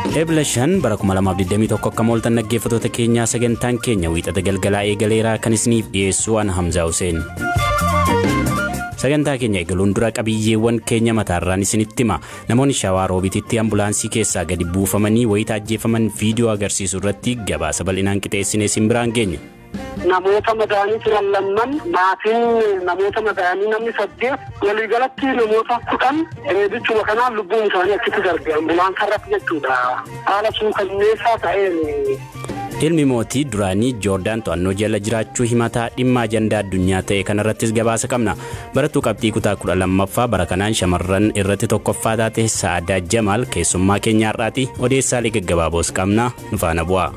Eebila shan bara 2021 akka mooltan dhaggeeffattoota keenyaa sagantaan keenya wiixata galgalaa eegaleeraa kan isiniif dhiyeessu an Hamzaa Hussein. Sagantaa keenya eegaluun dura qabiyyeewwan keenya mataarraan isinitti hima. Namoonni shawaa roobititti ambulaansii keessaa gadi buufamanii wayita ajjeefaman viidiyoo agarsiisu irratti gabaasa bal'inaan qixeessinee isin biraan geenya. Namoota madaa'anii turan lamman maatiin namoota madaa'anii namni saddeet waliigalatti namoota kudhan reebichuma kanaan lubbuun isaanii achitti darbe ambulaansa irratti jechuudha. Haala suukanneessaa ta'een. Ilmi mootii duraanii Joordaan to'annoo jala jiraachuu himataa dhimma ajandaa addunyaa ta'e kanarrattis gabaasa qabna. Barattuu qabxii kutaa kudha lammaffaa bara kanaan shamarran irratti tokkoffaa taate Sa'aadaa Jamaal keessummaa keenya har'aati odeessaalee gaggabaaboos qabna nu faana bu'a.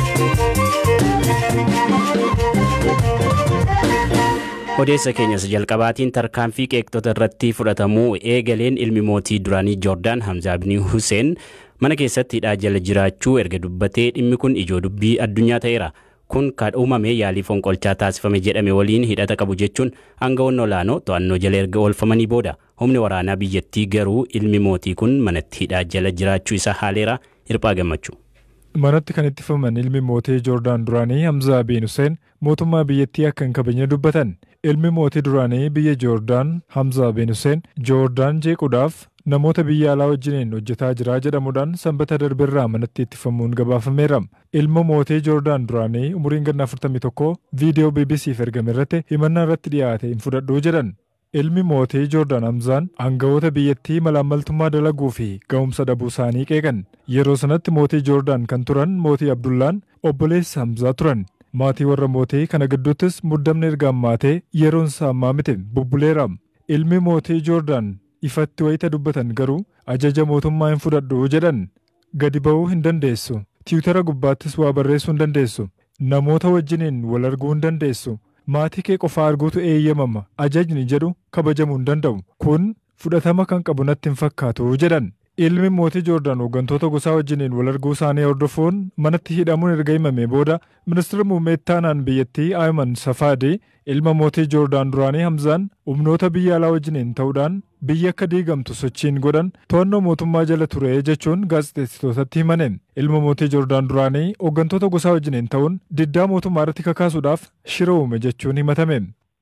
odeessa keenyas jalqabaatiin tarkaanfii qeeqxota irratti fudhatamuu eegaleen ilmi mootii duraanii joordaan hamzaa bin huseen mana keessatti hidhaa jala jiraachuu erga dubbatee dhimmi kun ijoo dubbii addunyaa ta'eera kun kan uumame yaalii fonqolchaa taasifame jedhame waliin hidhata qabu jechuun aangawoonni olaanoo to'annoo jala erga oolfamanii booda humni waraanaa biyyattii garuu ilmi mootii kun manatti hidhaa jala jiraachuu isaa haaleera hirphaa gammachuu. manatti kan ittifaman ilmi mootii joordaan duraanii hamzaa bin huseen mootummaa biyyattii akka hin kabajne dubbatan ilmi mootii duraanii biyya joordaan hamzaa bin huseen joordaan jeequudhaaf namoota biyya alaa wajjiniin hojjetaa jira jedhamuudhaan sanbata darbirraa manatti ittifamuun gabaafameera ilma mootii joordaan duraanii umuriin ganna 41 viidiyoo bbcf ergame irratti himannaa irratti dhiyaate hin fudhadhuu jedhan ilmi mootii joordaan hamzaan aangawoota biyyattii malaammaltummaa dalaguu fi ga'umsa dhabuu isaanii qeeqan yeroo sanatti mootii joordaan kan turan mootii abdullaan obboleessa hamzaa turan maatii warra mootii kana gidduuttis muddamni erga ammaatee yeroon isaa ammaa miti bubbuleera ilmi mootii joordaan ifatti wayita dubbatan garuu ajaja mootummaa hin fudhadhu jedhan gadi ba'uu hin dandeessu tiwutara gubbaattis waa barreessuu hin dandeessu namoota wajjiniin wal arguu hin dandeessu maatii kee qofaa arguutu eeyyamama ajajni jedhu kabajamuu hin danda'u kun fudhatama kan qabu natti hin fakkaatu jedhan ilmi mootii joordaan hooggantoota gosaa wajjiniin wal arguu isaanii hordofuun manatti hidhamuun erga himame booda ministeera muummee ittaanaan biyyattii Ayman Safaadii ilma mootii joordaan duraanii Hamzaan humnoota biyya alaa wajjiniin ta'uudhaan biyya akka diigamtu sochiin godhan to'annoo mootummaa jala ture jechuun gaazexeessitootatti himane ilma mootii joordaan duraanii hooggantoota gosaa wajjiniin ta'uun diddaa mootummaa irratti kakaasuudhaaf shira uume jechuun himatame.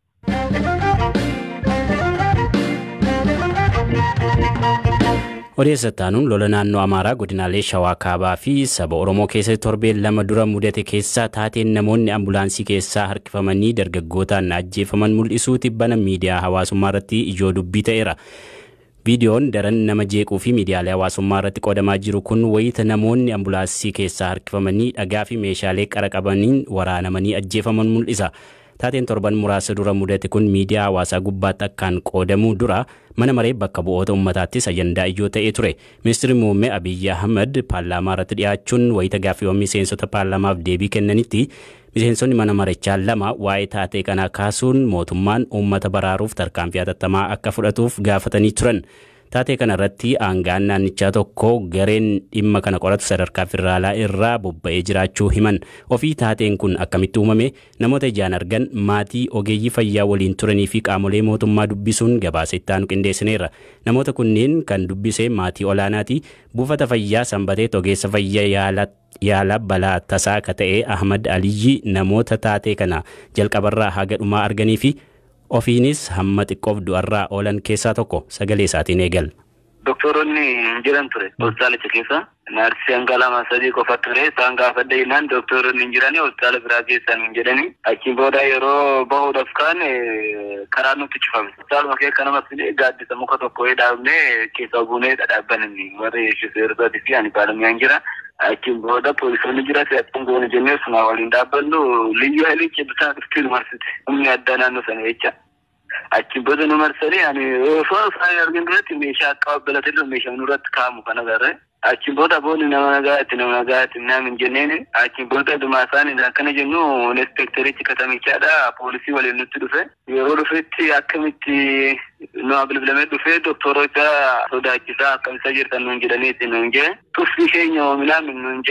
odeessataanuun lola naannoo amaaraa godinaalee shawaa kaabaa fi saba oromoo keessatti torbeen lama dura mudate keessaa taateen namoonni ambulaansii keessaa harkifamanii dargaggootaan ajjeefaman mul'isuu tibbana miidiyaa hawaasummaa irratti ijoo dubbii ta'eera. viidiyoon daran nama jeequu fi miidiyaalee hawaasummaa irratti qoodamaa jiru kun wayita namoonni ambulaansii keessaa harkifamanii dhagaa fi meeshaalee qara qabaniin waraanamanii ajjeefaman mul'isa. taateen torban muraasa dura mudate kun miidiyaa hawaasaa gubbaatti akkaan qoodamuu dura mana maree bakka bu'oota uummataattis ajandaa ijoo ta'ee ture ministeerri muummee abiyyi ahmad paarlaamaa irratti dhiyaachuun wayita gaaffiiwwan miseensota paarlaamaaf deebii kennanitti miseensonni mana marichaa lama waa'ee taatee kanaa kaasuun mootummaan uummata baraaruuf tarkaanfii hatattamaa akka fudhatuuf gaafatanii turan. taatee kana irratti aangaan naannichaa tokko gareen dhimma kana qoratu sadarkaa federaalaa irraa bobba'ee jiraachuu himan ofii taateen kun akkamitti uumame namoota ijaan argan maatii ogeeyyii fayyaa waliin turanii fi qaamolee mootummaa dubbisuun gabaasa ittaanu qindeessineerra namoota kunneen kan dubbise maatii olaanaati buufata fayyaa sanbatee ogeessa fayyaa yaala balaa tasaa akka ta'e ahmad aliyyi namoota taatee kana jalqabarraa haga dhumaa arganii fi ofiinis hamma xiqqoof du'arraa oolan keessaa tokko sagalee isaatiin eegal. Doktoroonni hin jiran ture hospitaalicha keessa. Naarsii hanga lama sadii qofa ture isaan gaafadha jennaan doktoroonni hin jirani hospitaala biraa keessan hin jedhani. Achiin booda yeroo bahuudhaaf kaan karaa nutti cufame. Hospitaaluma keessa nama fide gaaddisa muka tokko dhaabnee keessa buunee dhadhaabbanni warri shifeerotaati fi ani baalamuyaa hin jira. Achiin booda poolisoonni jira si'achuun goone jennee sunaa waliin dhaabbannu liyyu hailichi bitaa dhuftii nu marsite. Humni addaa naannoo sana jecha. Achiin booda nu marsanii ani osoo isaan argin duratti meeshaa akka qabbalatee jiru meeshaa nurratti kaa'amu kan agarre. Achiin booda boonni nama nagaatti nama nagaatti naamin jenneen achiin booda dhumaa isaanii akkana jennu inspekterichi katamichaadha poolisii waliin nutti dhufe yeroo dhufetti akkamitti nu bilbilamee dhufe doktoroota sodaachisaa akkamisaa jirtan nuun jedhaniiti nuun jee tuffii keenya oominaa min nuun jeni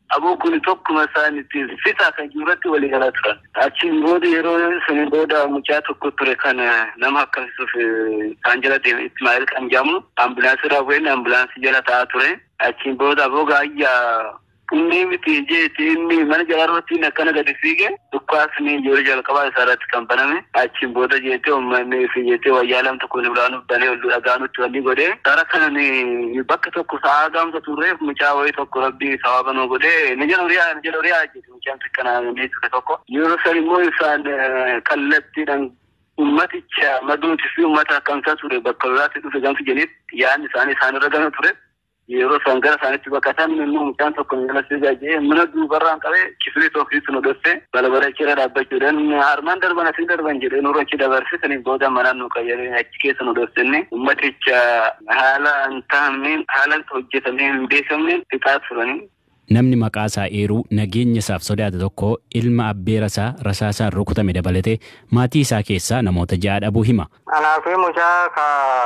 aboo kun tokkuma isaanitti fixaa kan jirurratti walii galaa turan. Achiin booda yeroo sanii booda mucaa tokko ture kan nama akkasisuuf isaan jala deeme Ismaa'eel kan jedhamu ambulaansii raawween ambulaansii jala taa'aa ture. Achiin booda aboo gaayyaa inni miti jeeti inni mana jalaarratti akkana gadi fiige dhukkaasni yeroo jalqabaa isaa irratti kan baname achiin booda jeetee uummanni fi jeetee wayyaa lamta kun biraan banee ol dhagaanutti wanni godhee gara kanan bakka tokko sa'aa gaamsa turreef mucaa wayii tokko rabbi sawaba nuu godhee ni jala horiyaa ni jala horiyaa jeeti mucaan xiqqanaa neessite tokko yeroo san immoo isaan kallattiidhaan ummaticha maduuti fi ummata akkamsaa ture bakka lolaatti dhufe gamsi jedhetti yaadni isaanii isaan irra gama ture. yeroo isaan gara isaanitti baqatan immoo mucaan tokko jala sigaa jee mana duubarraan qabee kifilii tokkitti nu dhufte balbala achiirra dhaabbachuudhaan harmaan darban asii darban jedhee nurra achi dabarsisanii booda manaan nu qayyaree achi keessa nu dhufsenne ummaticha haala hin taa'amneen haala hojjetamee hin beekamneen fixaa turanii. Namni maqaa isaa eeruu nageenya isaaf sodaate tokko ilma abbeera isaa rasaasaan rukutame dabalatee maatii isaa keessaa namoota ja'a dhabuu hima. Anaa fi mucaa ka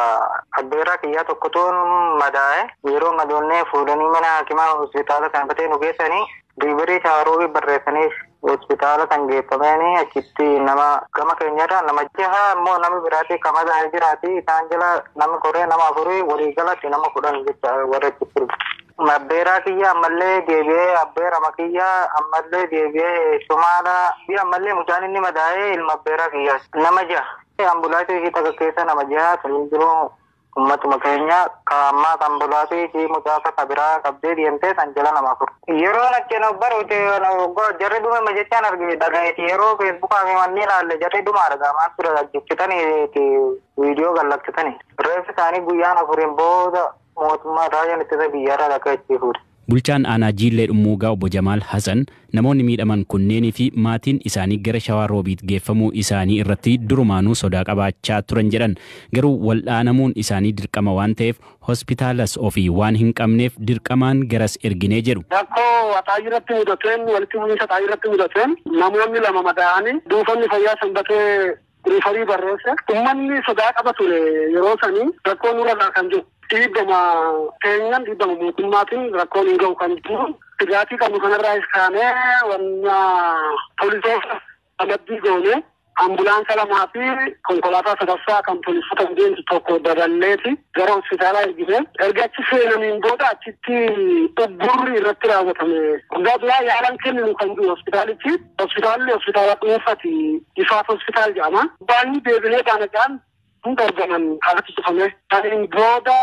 abbeera kiyyaa tokkotuun madaa'e yeroo madoonnee fuudhanii mana hakimaa hospitaala sanbatee nu geessanii diliverii shaaroobii barreessanii hospitaala kan geeffamanii achitti nama gama keenyarra nama jaha immoo nama biraatti kan madaa'e jiraati isaan jala nama koree nama afurii waliigalatti nama kudhan jecha warra achitti Abbeeraa kiyya ammallee deebi'ee abbeera makiyya ammallee deebi'ee sumaadha fi ammallee mucaan inni madaa'ee ilma abbeeraa kiyya nama jaha ambulaansii takka keessa nama jaha kan jiru ummatuma keenya ka ammaa kan ambulaansii fi mucaasa ka biraa qabdee deemtee san jala nama afur. Yeroo acheen baruuti jarri dhume jechaan argine dhagayeeti yeroo feesbuukaa fi manni ilaalle jarri dhuma argaa maal ture hojjechitanii viidiyoo gallaksitanii. Reeffi isaanii guyyaan afuriin booda mootummaa raayaan ittisa biyyaarraa dhagayechiisuudha. Bulchaan aanaa Jiillee Dhummuugaa obbo Jamaal Hasan namoonni miidhaman kunneenii fi maatiin isaanii gara shawaa roobiit geeffamuu isaanii irratti durumaanuu sodaa qabaachaa turan jedhan garuu wal'aanamuun isaanii dirqama waan ta'eef hospitaalas ofii waan hin qabneef dirqamaan garas erginee jedhu. Rakkoo waxaa irratti mudateen walitti bu'iinsa xaa irratti mudateen namoonni lama madaa'anii dhuunfanni fayyaa sanbatee riifarii barreesse ummanni sodaa qaba ture yeroo sanii rakkoo nurra kan jiru. dhiibbama keenyan dhiibbama mootummaatiin rakkoon hin gahu kan jiru dhugaatii qabnu kanarraa iskaanee wanna poolisoota amaddii goone ambulaansa lamaa fi konkolaataa sadaffaa kan poolisoota deemtu tokko daballeeti gara hospitaalaa ergite erga achi seenaniin booda achitti uggurri irratti raawwatame guyyaa duraa yaalan kenninu kan jiru hospitaalichi hospitaalli hospitaala dhuunfati ifaaf hospitaal jedhama baanni deebinee baanadhaan hunda argaman alatti cufame. Kaniin booda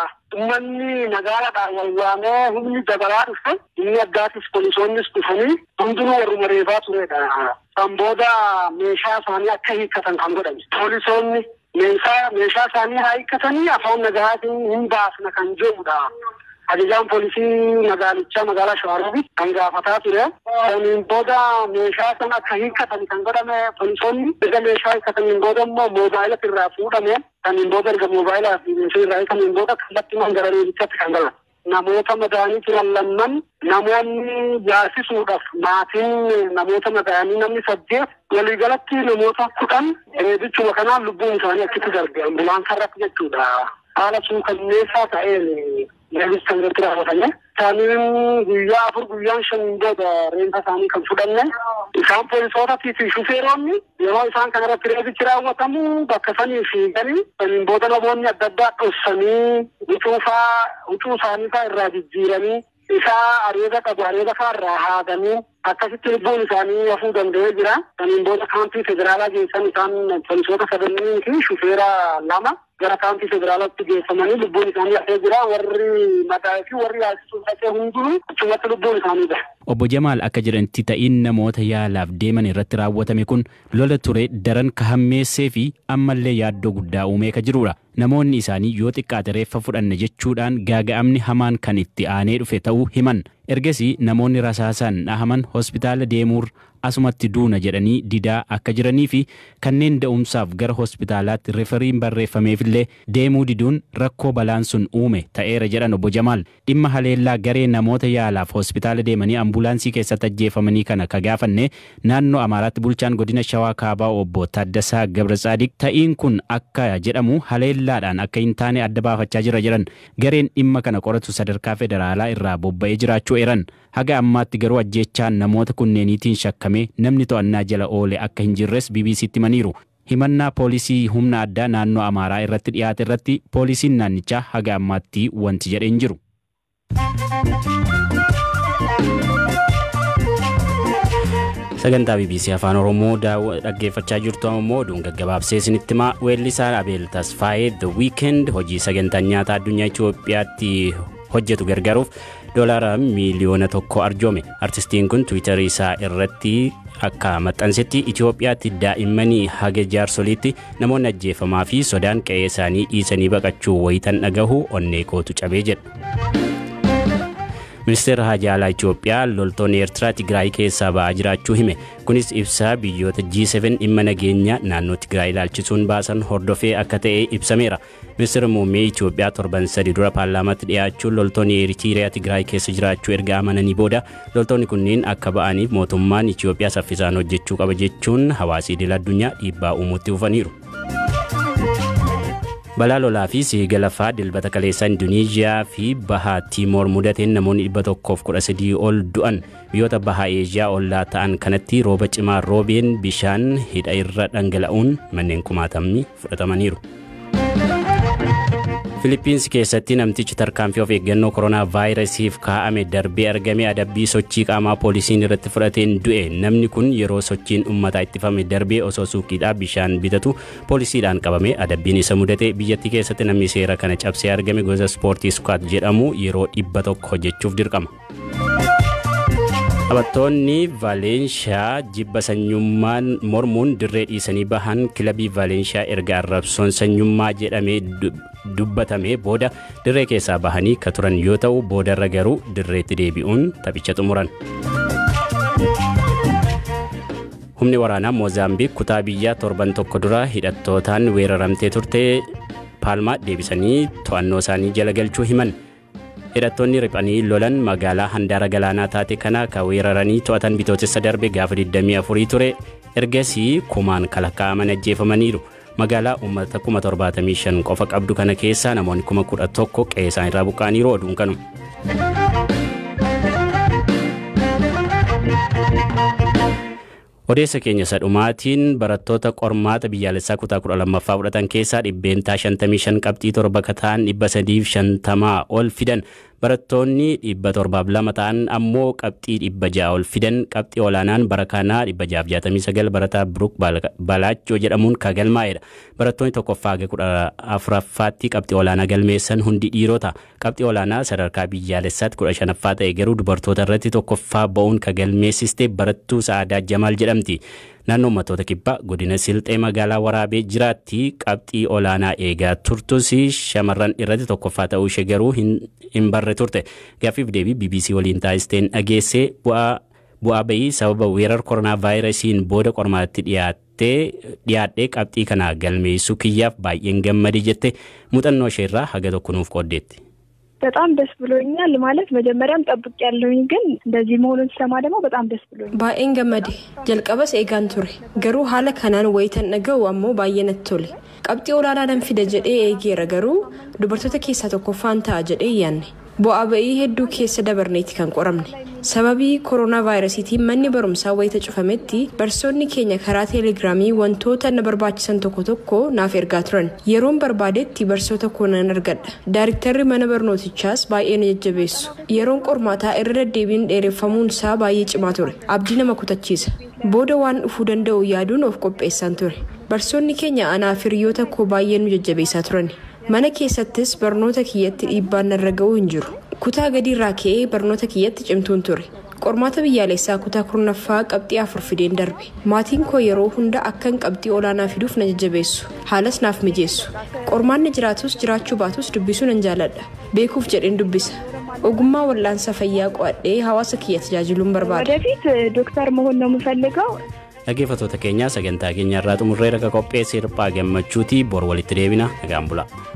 uummanni magaalaadhaan wayyaanee humni dabalaa dhufe inni addaatis poolisoonnis dhufanii hundinuu warruma reebaa turedha. Kan booda meeshaa isaanii akka hiikkatan kan godhame. Poolisoonni meeshaa meeshaa isaanii haa hiikkatanii afaan nagahaatiin hin baasna kan jedhudha. ajajaan poolisii magaalichaa magaalaa Shawaroobi kan gaafataa ture. Saniin booda meeshaa sana akka hiikkatan kan godhame poolisoonni erga meeshaa hiikkataniin booda immoo moobaayila irraa fuudhame. Saniin booda erga moobaayilaa fi meeshaa irraa hiikkataniin booda kallattiimaan gara reebichatti kan galan. Namoota madaa'anii turan lamman namoonni yaasisuudhaaf maatiin namoota madaa'anii namni saddeet waliigalatti namoota kudhan reebichuma kanaan lubbuun isaanii achitti darbe ambulaansa irratti jechuudha. Haala suukanneessaa ta'een reebicha irratti raawwatame. Isaaniin guyyaa afur guyyaan shan booda reenfa isaanii kan fudhanne. Isaan poolisootatii fi shufeeronni yeroo isaan kana irratti reebichi raawwatamu bakka sanii fiiganii saniin booda namoonni adda addaa dhossanii huccuufaa huccuu isaanii fa'aa irraa jijjiiranii isaa areeda qabu areeda fa'aa irraa haadanii akkasitti lubbuun isaanii hafuu danda'ee jira. Saniin booda kaampii federaalaa geessan isaan poolisoota sadanii fi shufeera lama gara kaampii federaalaatti geeffamanii lubbuun isaanii hafee jira. Warri madaa'ee fi warri yaasisuu dhaqee hundinuu achumatti lubbuun isaanii bahe. Obbo Jamaal akka jedhanitti ta'iin namoota yaalaaf deeman irratti raawwatame kun lola ture daran ka hammeessee fi ammallee yaaddoo guddaa uumee ka jirudha. Namoonni isaanii yoo xiqqaate reeffa fudhanne jechuudhaan gaaga'amni hamaan kan itti aanee dhufe ta'uu himan. Ergasii namoonni rasaasaan dhahaman hospitaala deemuur asumatti duuna jedhanii didaa akka jiranii fi kanneen da'umsaaf gara hospitaalaatti referiin barreeffameefillee deemuu diduun rakkoo balaan sun uume ta'eera jedhan obbo Jamaal dhimma haleellaa garee namoota yaalaaf hospitaala deemanii ambulaansii keessatti ajjeefamanii kana ka gaafanne naannoo Amaaraatti bulchaan godina Shawaa Kaabaa obbo Taaddasaa Gabratsaadik ta'iin kun akka jedhamu haleellaadhaan akka hin taane adda baafachaa jira jedhan gareen dhimma kana qoratu sadarkaa federaalaa irraa bobba'ee jiraachuu eeran Haga ammaatti garuu ajjeechaan namoota kunneeniitiin shakkamee namni to'annaa jala oole akka hin jirres BBCtti himaniiru. Himannaa poolisii humna addaa naannoo Amaaraa irratti dhiyaate irratti poolisiin naannichaa haga ammaatti wanti jedhee hin jiru. sagantaa bbc afaan oromoo dhaggeeffachaa jirtu ammoo oduun gaggabaabsee isinitti himaa weellisaa abeel tasfaayee the weekend hojii sagantaa nyaataa addunyaa itiyoophiyaatti hojjetu gargaaruuf doolaara miiliyoona tokko arjoome artistiin kun tiwiitarii isaa irratti akka maxxansetti itiyoophiyaatti daa'immanii haga jaarsoliitti namoonni ajjeefamaa fi sodaan qe'ee isaanii dhiisanii baqachuu wayitan dhagahu onnee kootu cabee jedha. ministeera haajaa alaa Itoophiyaa loltoonni Eertiraa Tigraay keessaa ba'aa jiraachuu hime. Kunis ibsaa biyyoota G7 dhimma nageenya naannoo Tigraay ilaalchisuun baasan hordofee akka ta'e ibsameera. Ministeerri muummee Itoophiyaa torban sadi dura paarlaamaatti dhiyaachuun loltoonni Eeritiriyaa Tigraay keessa jiraachuu erga amananii booda loltoonni kunniin akka ba'aniif mootummaan Itoophiyaa saffisaan hojjechuu qaba jechuun hawaasa idil addunyaa dhiibbaa uumuutti dhufaniiru. balaa lolaa fi siiga lafaa dilbata kaleessaa induuniiziyaa fi bahaa tiimoor mudateen namoonni dhibba tokkoof kudha sadii ol du'an biyyoota bahaa eeshiyaa ollaa ta'an kanatti rooba cimaa roobeen bishaan hidha irra dhangala'uun manneen kumaatamni fudhatamaniiru. Filiippiinsi keessatti namtichi tarkaanfii of eeggannoo koronaa vaayirasiif kaa'ame darbee argame adabbii sochii qaamaa poolisiin irratti fudhateen du'e namni kun yeroo sochiin uummataa ittifame darbee osoo suuqiidhaa bishaan bitatu poolisiidhaan qabame adabbiin isa mudate biyyattii keessatti namni seera kana cabsee argame gosa ispoortii sukaat jedhamu yeroo dhibba tokko hojjechuuf dirqama. Taphattoonni Vaalenshaa jibba sanyummaan mormuun dirree dhiisanii bahan kilabii Vaalenshaa erga arrabsoon sanyummaa jedhamee dubbatame booda dirree keessaa bahanii ka turan yoo ta'u boodarra garuu dirreetti deebi'uun taphicha xumuran. Humni waraanaa Moozaambiik kutaa biyyaa torban tokko dura hidhattootaan weeraramtee turte paalmaa deebisanii to'annoo isaanii jala galchuu himan. hidhattoonni riphanii lolan magaalaa handaara galaanaa taate kana ka weeraranii to'atan bitootessa darbe gaafa 24 ture ergasii kumaan kalakkaa'aman ajjeefamaniiru. magaalaa uummata 75 qofa qabdu kana keessaa namoonni 11,000 qe'ee isaan irraa buqqa'aniiru oduun kanu. odeessa keenya sadhumaatiin barattoota qormaata biyyaalessaa kutaa 12ffaa fudhatan keessaa dhibbeentaa 55 qabxii torba kataan 350 ol fidan barattoonni 702 ta'an ammoo qabxii 600 ol fidan qabxii olaanaan bara kanaa 669 barataa Biruk Balaachoo jedhamuun kagalmaa'edha. Barattoonni tokkoffaa haga kudha afuraffaatti qabxii olaanaa galmeessan hundi dhiirota. Qabxii olaanaa sadarkaa biyyaalessaatti kudha shanaffaa ta'e garuu dubartoota irratti tokkoffaa ba'uun kagalmeessiste barattuu Sa'aadaa Jamaal jedhamti. naannoo uummattoota kibbaa godina silxee magaalaa waraabee jiraatti qabxii olaanaa eegaa turtus shamarran irratti tokkoffaa ta'uu ishee garuu hin barre turte gaaffiif deebii bbc waliin taasisteen dhageessee bu'aa bayii sababa weerar koronaa vaayirasiin booda qormaatti dhiyaattee dhiyaadhee qabxii kana galmeessuu kiyyaaf baay'een gammade jette muuxannoo isheerraa haga tokko nuuf qooddeetti. በጣም ደስ ብሎኛል። ማለት መጀመሪያም ጠብቅ ያለውኝ ግን እንደዚህ መሆኑን ስሰማ ደግሞ በጣም ደስ ብሎኛል። baay'een gammade jalqabas eegaan ture garuu haala kanaan wayitan dhaga'u ammoo baay'ee natti tole qabxii olaanaa nan fida jedhee eegeera garuu dubartoota keessaa tokkoffaan ta'a jedhee yaanne bu'aa ba'ii hedduu keessa dabarneeti kan qoramne sababii koronaa vaayirasiitiin manni barumsaa wayita cufametti barsoonni keenya karaa teelegiraamii wantoota na barbaachisan tokko tokko naaf ergaa turan yeroon barbaadetti barsoota koo nan argadha daariktarri mana barnootichaas baay'ee na jajjabeessu yeroon qormaataa irra deddeebiin dheereffamuun isaa baay'ee cimaa ture abdii nama kutachiisa booda waan dhufuu danda'u yaaduun of qopheessaan ture barsoonni keenya anaaf hiriyoota koo baay'ee nu jajjabeessaa turan mana keessattis barnoota kiyyatti dhiibbaan narra ga'uu hin jiru kutaa gadi irraa ka'ee barnoota kiyyatti cimtuun ture qormaata biyyaalessaa kutaa kurnaffaa qabxii afur fideen darbe maatiin koo yeroo hunda akkan qabxii olaanaa fiduuf na jajjabeessu haalas naaf mijeessu qormaanni jiraatus jiraachuu baatus dubbisuu nan jaaladha beekuuf jedheen dubbisa ogummaa wal'aansa fayyaa qo'adhee hawaasa kiyya tajaajiluun barbaada. ወደፊት ዶክተር መሆን ነው የምፈልገው። dhaggeeffattoota keenyaa sagantaa keenya irraa xumurree raga qophee sirphaa gammachuuti bor walitti deebina nagaan bula.